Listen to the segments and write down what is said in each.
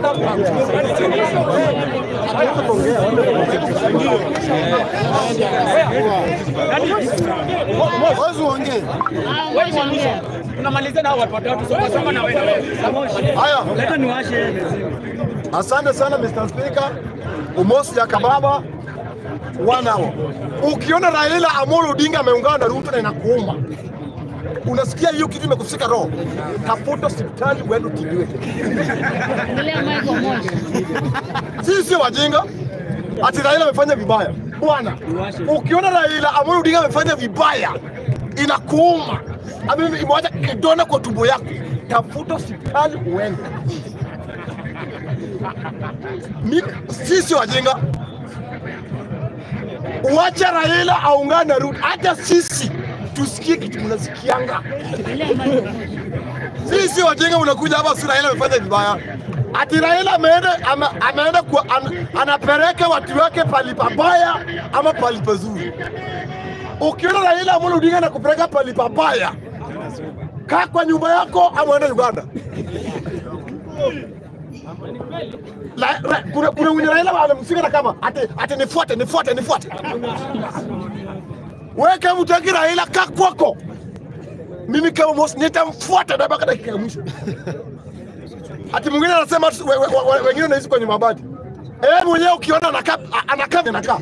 Wewe uongee. Tunamalizia na hao watu watatu. Soma soma na wewe. Haya. Leta niwashe. Asante sana Mr. Speaker. Umosi ya kababa one hour. Ukiona Raila Amolo Odinga ameungana na Ruto na inakuuma, unasikia hiyo kitu imekufika roho, tafuta hospitali uende utibiwe. Ongelea Michael Moja. Sisi sio wajinga, ati Raila amefanya vibaya. Bwana, ukiona Raila Amolo Odinga amefanya vibaya inakuuma, Ame- imewacha kidonda kwa tumbo yako, tafuta hospitali uende. Mi- Sisi sio wajinga, uacha Raila aungane na Ruto, hata sisi tusikie kitu mnasikianga. Ongelea Michael Moja. Sisi sio wajinga, unakuja hapa si Raila amefanya vibaya. Ati Raila ameenda ame, ameenda kwa, an, anapeleka watu wake pali pabaya ama pali pazuri. Ukiona Raila Amolo Odinga na kupeleka pali pabaya, kaa kwa nyumba yako ama uende Uganda. La, ra, kuna, kuna mwenye Raila anamfika na kama ati, ati nifuate nifuate nifuate. Wewe kama utaki Raila kaa kwako mimi kama Mosi nitamfuata na mpaka dakika ya mwisho. Ati mwingine anasema ati we- we- we- wengine wanaishi kwenye mabati. Eh, mwenyewe ukiona anakaa anakaa anakaa.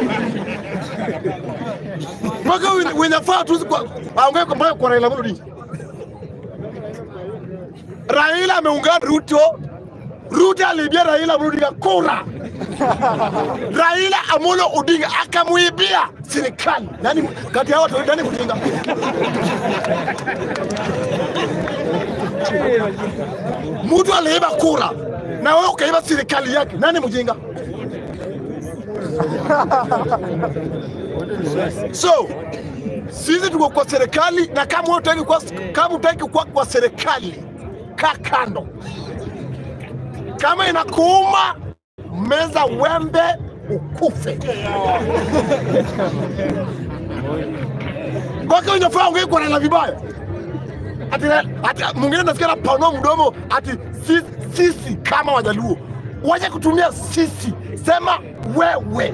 Mpaka wenye- wenye faa tu kwa aongee kwa mpaka kwa Raila Amolo Odinga. Raila ameungana Ruto. Ruto aliibia Raila Amolo Odinga kura. Raila Amolo Odinga akamuibia serikali. Nani kati ya watu nani mjinga? Mtu aliiba kura na wewe ukaiba serikali yake, nani mjinga? So sisi tuko kwa serikali, na kama wewe hutaki kwa kama hutaki kuwa kwa serikali, kaa kando. Kama inakuuma, meza wembe ukufe. Mpaka unafaa ongee kwa Raila vibaya ati, ati mwingine nasikia napanua mdomo ati sisi, sisi kama Wajaluo waje kutumia sisi, sema wewe.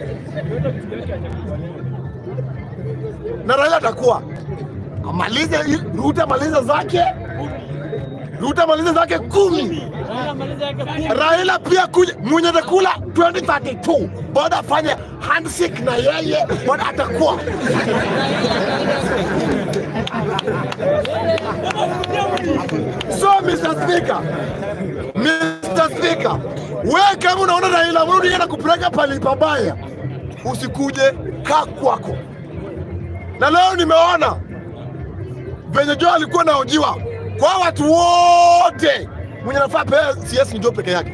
Na Raila atakuwa amalize, Ruto amalize zake, Ruto amalize zake kumi. Raila pia kuja mwenye atakula 2032 bado afanye handshake na yeye, bado atakuwa So Mr. Speaker, Mr. Speaker, wewe kama unaona Raila Amolo Odinga anakupeleka pali pabaya, usikuje, kaa kwako. Na leo nimeona venye Joe alikuwa naojiwa kwa watu wote, mwenye nafaa pea CS ni Joe peke yake.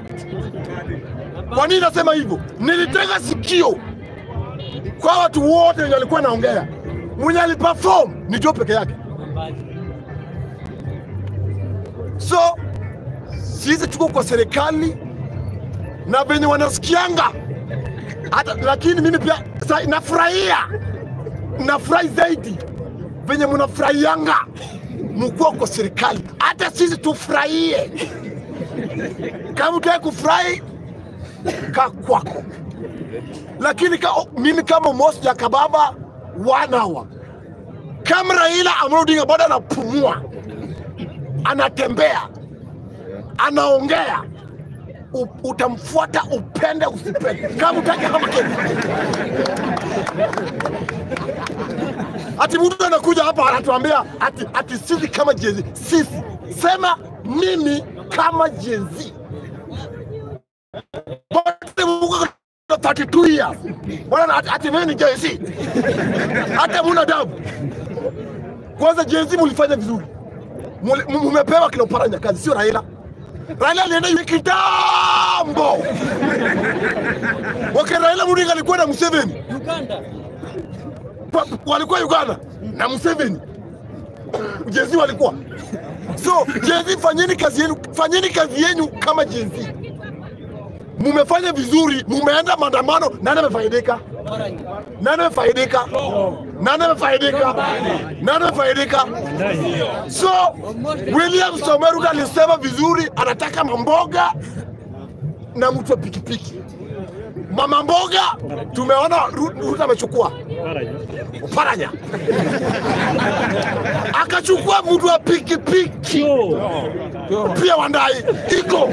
Kwa nini nasema hivyo? Nilitega sikio kwa watu wote wenye walikuwa naongea, mwenye aliperform ni Joe peke yake. So sisi tuko kwa serikali na venye wanasikianga hata, lakini mimi pia sa, nafurahia nafurahi zaidi venye mnafurahianga mkuwa kwa serikali, hata sisi tufurahie. Kama utaki kufurahi, kaa kwako, lakini ka, mimi kama Mosi ya Kababa wanawa kama Raila Amolo Odinga bado anapumua anatembea, anaongea, u- utamfuata upende usipende, kama utaki kama Kenya. Ati mtu anakuja hapa anatuambia ati, ati sisi kama jezi, sisi sema mimi kama jezi Wote mko na 32 years bwana, ati- ati mimi ni jezi, hata muna dabu. Kwanza jezi mulifanya vizuri Mule- mu- mumepewa kina Oparanya kazi, sio Raila. Raila alienda yu- kitambo, wakati Raila Odinga alikuwa na Museveni, Pa- walikuwa Uganda na Museveni, jezi walikuwa so jezi, fanyeni kazi yenu, fanyeni kazi yenu kama jezi. Mumefanya vizuri, mumeenda maandamano, nani amefaidika? Nani amefaidika? Nani amefaidika? Nani amefaidika? So William Samoei Ruto alisema vizuri, anataka mamboga na mtu wa pikipiki. Mama mboga tumeona Ru- Ruto amechukua Oparanya, akachukua mtu wa pikipiki pia Wandai iko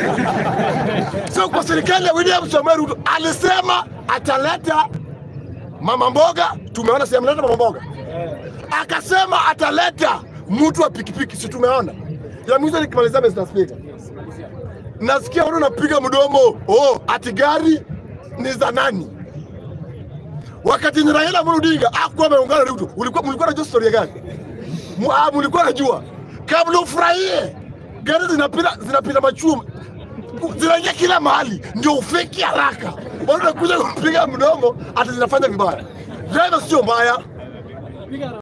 so kwa serikali ya William Samoei Ruto alisema ataleta mama mboga, tumeona si ameleta mama mboga, akasema ataleta mtu wa pikipiki, si tumeona. Ya mwisho nikimalizia, Mr. Speaker, nasikia watu napiga mdomo, oh, ati gari ni za nani? Wakati ni Raila Amolo Odinga akuwa ameungana na Ruto, ulikuwa mlikuwa najua story gani? Mu- ah, Mlikuwa najua kabla ufurahie gari zinapita zinapita machuma zinaingia kila mahali, ndio ufeki haraka. Watu nakuja kupiga mdomo ati zinafanya vibaya. Driver sio mbaya,